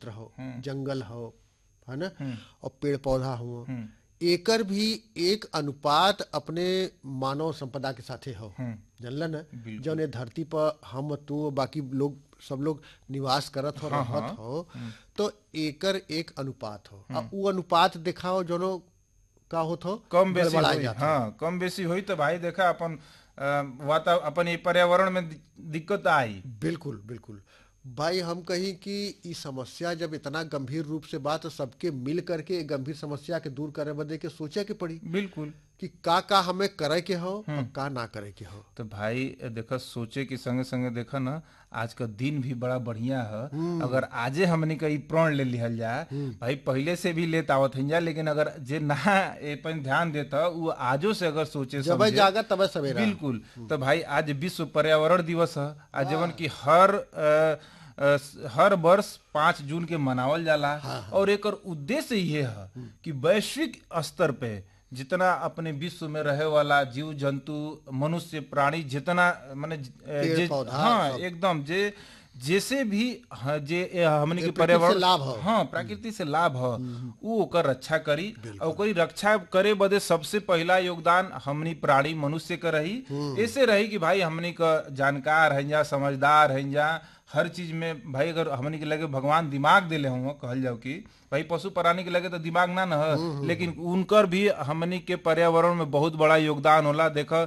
क्षेत्र हो जंगल हो है ना और पेड़ पौधा हो एकर भी एक अनुपात अपने मानव संपदा के साथे हो जानला ना जौन ये धरती पर हम तू बाकी लोग सब लोग निवास करत हो रहत हो तो एकर एक अनुपात हो आ उ अनुपात दिखाओ जोनो का होत हो कम बेसी गड़बड़ा होई जात हो। हाँ कम बेसी होई तो भाई देखा अपन अ, वाता अपन ये पर्यावरण में दि- दिक्कत आई बिल्कुल बिल्कुल भाई हम कहीं कि ई समस्या जब इतना गंभीर रूप से बात सबके मिल करके ए गंभीर समस्या के दूर करे बदे के सोचे के पड़ी बिल्कुल कि का का हमें करे के हो और का ना करे के हो तो भाई देखा सोचे के संगे संगे देखा ना आज का दिन भी बड़ा बढ़िया है अगर आजे हमने का ई प्रण ले लिहल जाए भाई पहले से भी लेत आवत हन जा लेकिन अगर जे ना ए पर ध्यान देता वो आजो से अगर सोचे जब समझे जागा तब सवेरा बिल्कुल तो भाई आज विश्व पर्यावरण दिवस है आज जवन की हर अ, अ, हर वर्ष पाँच जून के मनावल जाला और एकर उद्देश्य ये है कि वैश्विक स्तर पे जितना अपने विश्व में रहे वाला जीव जंतु मनुष्य प्राणी जितना माने पेड़, जे पौधा, हाँ सब। एकदम जे जैसे भी हाँ, जे ए, हमने के प्रकृति से पर्यावरण लाभ हो। हाँ प्रकृति से लाभ है वो ओकर रक्षा करी और ओकरी रक्षा करे बदे सबसे पहला योगदान हमनी प्राणी मनुष्य के रही ऐसे रही कि भाई हमनी का जानकार है जा समझदार है जा हर चीज में भाई अगर हमनी के लगे भगवान दिमाग दिले हुआ कहल जाओ कि भाई पशु प्राणी के लगे तो दिमाग ना न है लेकिन उनकर भी हमनी के पर्यावरण में बहुत बड़ा योगदान होला देखा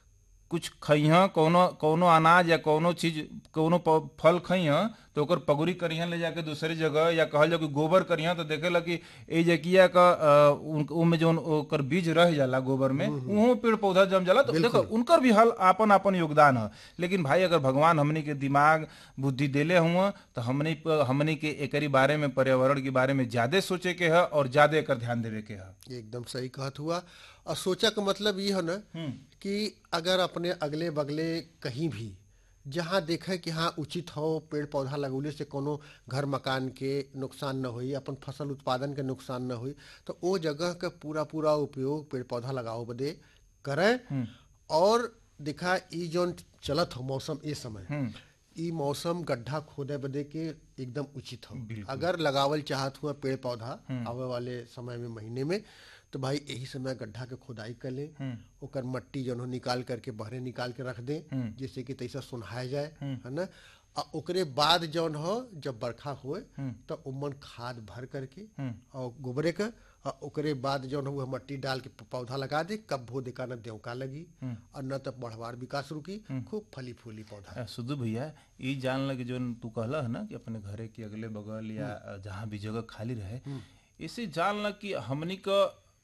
कुछ खइह कोनो कोनो अनाज या कोनो चीज कोनो प- फल खइह तो ओकर पगुरी करिह ले जाके दूसरी जगह या कहल जाओ कि गोबर करिह तो देखेला कि ए जकिया का अ, उन- उनमें जौन ओकर बीज रह जाला गोबर में उहो पेड़ पौधा जम जाला तो देखो उनकर भी हल आपन आपन योगदान है लेकिन भाई अगर भगवान हमनी के दिमाग बुद्धि देले हुआ तो हमनी प- हमनी के एकरी बारे में पर्यावरण के बारे में ज्यादा सोचे के है और ज्यादा एकर ध्यान देवे के है एकदम सही कहत हुआ और सोचा का मतलब ये है ना कि अगर अपने अगले बगले कहीं भी जहाँ देखे कि हाँ उचित हो पेड़ पौधा लगौले से कोनो घर मकान के नुकसान न होई अपन फसल उत्पादन के नुकसान न होई तो वो जगह का पूरा पूरा उपयोग पेड़ पौधा लगाओ बदे करें और दिखा ई जौन चलत हो मौसम ए समय ई मौसम गड्ढा खोदे बदे के एकदम उचित हो अगर लगावल चाहत हुआ पेड़ पौधा आवे वाले समय में महीने में तो भाई यही समय गड्ढा के खुदाई कर ले ओकर मट्टी जौन हो निकाल करके बहरे निकाल के रख दे जिससे कि तैसा सुनहाए जाए है ना आ ओकरे बाद जौन हो जब बरखा हुए तो उमन खाद भर करके और गोबरे का और ओकरे बाद जौन हो मट्टी डाल के पौधा लगा दे कब भो देखा न देवका लगी और न तो बढ़वार विकास रुकी खूब फली फूली पौधा आ, सुधु भैया ई जान लगे जो तू कहला है ना कि अपने घरे के अगले बगल या जहाँ भी जगह खाली रहे इसे जान ल कि हमनी का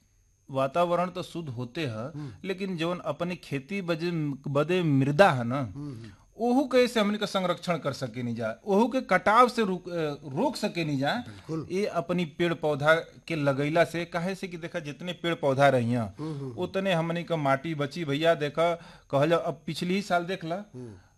वातावरण तो शुद्ध होते है लेकिन जौन अपनी खेती बजे बदे मृदा है ना ओहू के से हमनी का संरक्षण कर सके नहीं जा ओहू के कटाव से रोक अ, रोक सके नहीं जा ये अपनी पेड़ पौधा के लगैला से काहे से कि देखा जितने पेड़ पौधा रही उतने हमनी का माटी बची भैया देखा कहल अब पिछली ही साल देख ला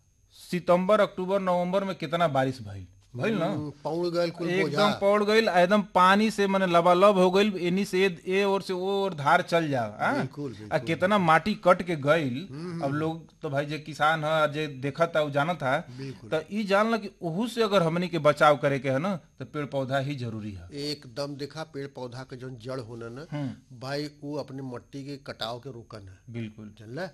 सितंबर अक्टूबर नवंबर में कितना बारिश भइल भइल ना पौड़ गल कुल बोझा एकदम पौड़ गईल एकदम पानी से मने लबालब हो गईल एनी से ए- ए ओर से ओ ओर धार चल जा हाँ? बिल्कुल, आ कितना माटी कट के गईल अब लोग तो भाई जे किसान है जे देखा था जानत था तो ई जानला कि ओहू से अगर हमनी के बचाव करे के है ना तो पेड़ पौधा ही जरूरी है एकदम देखा पेड़ पौधा के जौन जड़ होना ना भाई वो अपने मट्टी के कटाव के रोकन है बिल्कुल जानला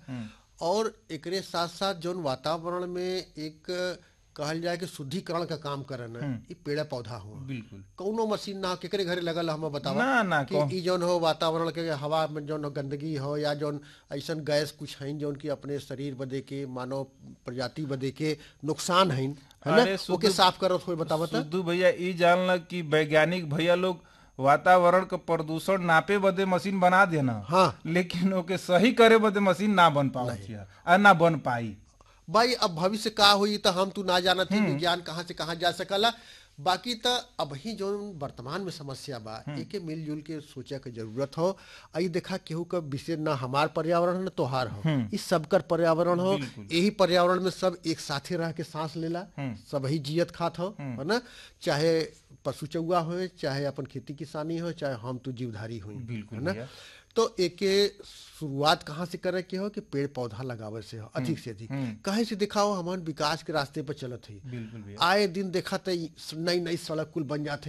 और एकरे साथ साथ जौन वातावरण में एक कहल जाए कि शुद्धिकरण का काम करन है ई पेड़ पौधा हो बिल्कुल कौनो मशीन ना हो केकरे घरे लगल हम बतावा ना ना कि ई जौन हो वातावरण के हवा में जौन हो गंदगी हो या जौन ऐसन गैस कुछ हैं जौन की अपने शरीर बदे के मानव प्रजाति बदे के नुकसान हैं है अरे ना शुद्ध- ओके साफ करत होई बतावा त सुद्धू भैया ई जानला कि वैज्ञानिक भैया लोग वातावरण का प्रदूषण नापे बदे मशीन बना देना हाँ लेकिन ओके सही करे बदे मशीन ना बन पावत है आ ना बन पाई भाई अब भविष्य का हुई तो हम तू ना जानत ही विज्ञान कहाँ से कहाँ जा सकला बाकी तो अब ही जो वर्तमान में समस्या बा एके मिलजुल के सोचे के जरूरत हो आई देखा केहू का विषय ना हमार पर्यावरण है ना तोहार हो इस सबकर पर्यावरण हो यही पर्यावरण में सब एक साथे रह के सांस लेला सब ही जियत खात हो है ना चाहे पशु चौआ हो चाहे अपन खेती किसानी हो चाहे हम तू जीवधारी हो बिल्कुल है ना भैया। तो एके शुरुआत कहाँ से करे के हो कि पेड़ पौधा लगावे से हो अधिक से अधिक कहे से दिखाओ हमारे विकास के रास्ते पर चलत है बिल्कुल भैया आए दिन देखा तो नई नई सड़क कुल बन जाते